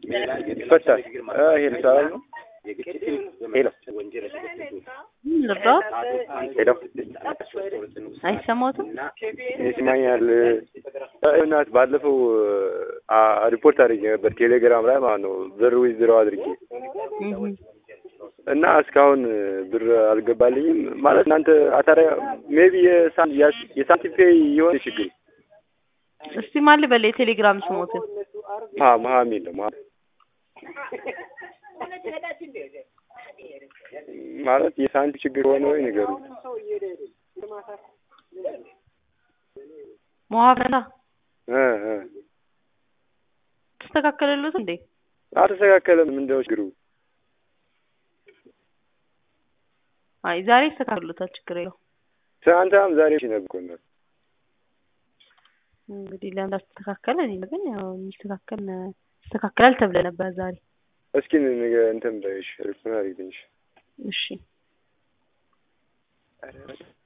ይፈታል። ሄሎ ሰላም ነው? ሄሎ ልርዳዎት? ሄሎ አይሰማዎትም? ይስማኛል። እናት ባለፈው አ- ሪፖርት አድርጌ ነበር ቴሌግራም ላይ ማለት ነው ብር ዊዝድሮው አድርጌ እህ እና እስካሁን ብር አልገባልኝም። ማለት እናንተ አታሪያ ሜቢ የሳንቲም ፔይ የሆነ ችግር እስቲ ማን ልበል የቴሌግራም ስሞትን? ማ መሀሚል ነው ማ- ማለት የሳንቲም ችግር ሆነ ወይ ንገሩ። መዋፈላ እ እ ተስተካከለሉት እንዴ? አልተስተካከለም። ምንድነው ችግሩ? አይ ዛሬ ይስተካከሉታል፣ ችግር የለው። ትናንትናም ዛሬ ነበር እኮ እናት። እንግዲህ ለምን አስተካከለ? እኔ ግን ያው የሚስተካከል ይስተካከላል ተብለ ነበር ዛሬ። እስኪ ንገ እንትን በይሽ ሪፖርት አድርጊልኝ። እሺ